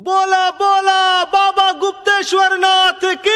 बोला बोला बाबा गुप्तेश्वर नाथ की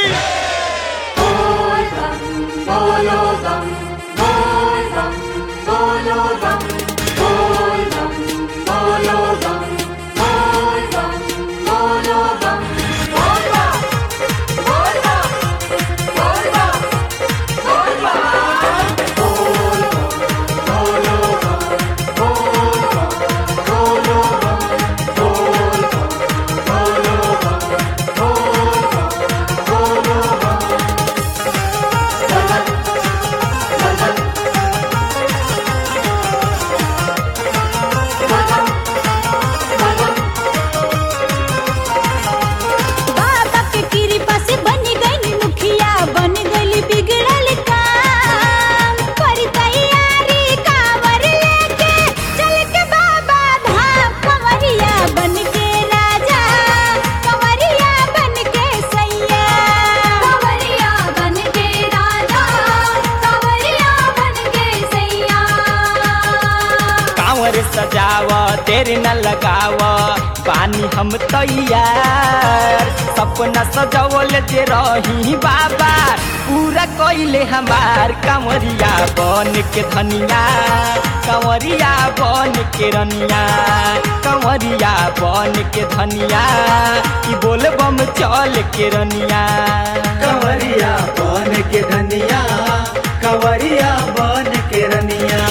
बाबा के कृपा से बन गई मुखिया बन गई बिगड़ल काम पर तैयारी कांवर लेके चल के बाबा धाम कंवरिया बन के राजा कंवरिया बन के सैया कंवरिया बन के राजा कंवरिया बन के सैया कांवर सजाव तेरे न लगाव पानी हम तैयार सपना सजवल जे रही बाबा पूरा कइले हमार कांवरिया बन के धनिया कांवरिया बन के रनिया कांवरिया बन के धनिया कि बोल बम चल के रनिया कंवरिया बन के धनिया कंवरिया बन के रनिया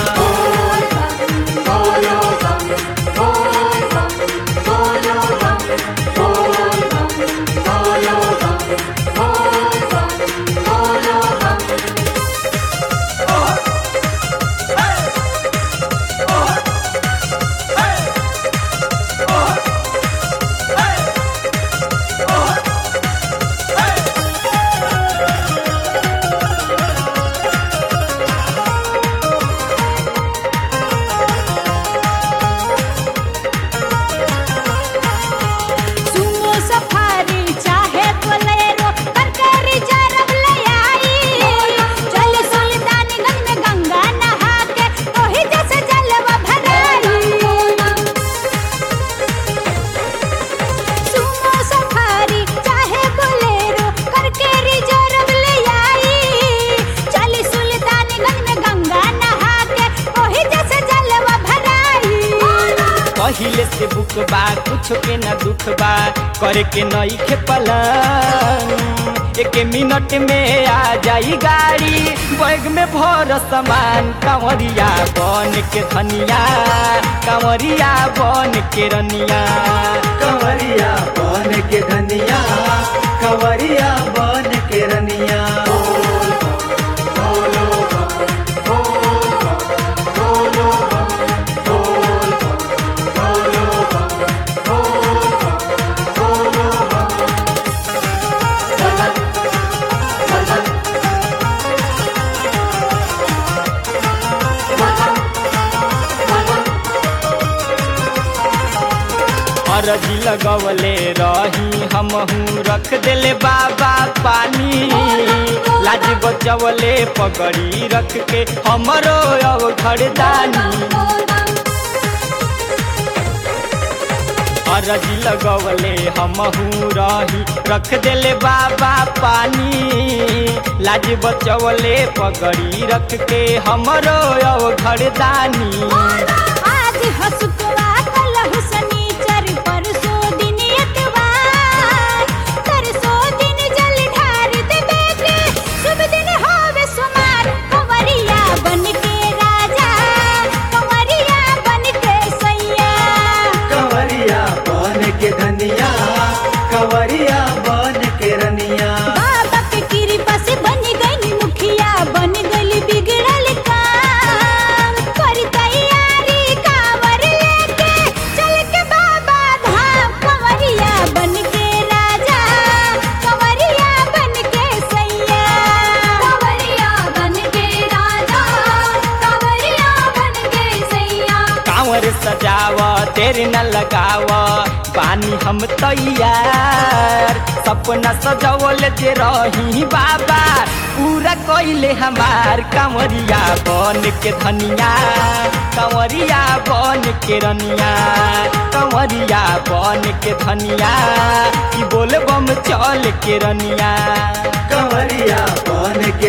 सुमो सफारी चाहे बोलेरो करके रिजर्व ले आई चल सुल्तानगंज में गंगा नहा के ओही जैसे जलवा भराई सुमो सफारी चाहे बोलेरो करके रिजर्व ले आई चल सुल्तानगंज में गंगा नहा के ओही जैसे जलवा भराई पहिले से बुक बा कुछ के न दुख बा करे के नई के पलंग एक मिनट में आ जाई गाड़ी बैग में भर सामान कांवरिया बन के धनिया कांवरिया बन के रनिया कंवरिया बन के धनिया कंवरिया बन के रनिया अरजी लगवले रही हमहू रख देले बाबा पानी लाज बचवले पगड़ी रख के हमरो अब घरदानी अरजी लगवले हमहू रही रख देले बाबा पानी लाज बचवले पगड़ी रख के हमरो अब घरदानी आज हसुकवा कलहु शनिचर परसो दिन एतवार तरसो दिन जल ढार देबे के शुभ दिन होवे सुमार कंवरिया बन के राजा कंवरिया बन के सैया कंवरिया बन के धनिया कंवरिया बन के रनिया बाबा के कृपा से बन गई मुखिया बन गई बिगड़ल काम पर तैयारी कांवर लेके चल के बाबा धाम कंवरिया बन के राजा कंवरिया बन के सैया कंवरिया बन के राजा कंवरिया बन के सैया कांवर सजाव तेरे न लगाव पानी हम तैयार सपना सजवल जे रही बाबा पूरा कइले हमार कांवरिया बन के धनिया कंवरिया बन के रनिया कंवरिया बन के धनिया कि बोल बम चल के रनिया कंवरिया बन के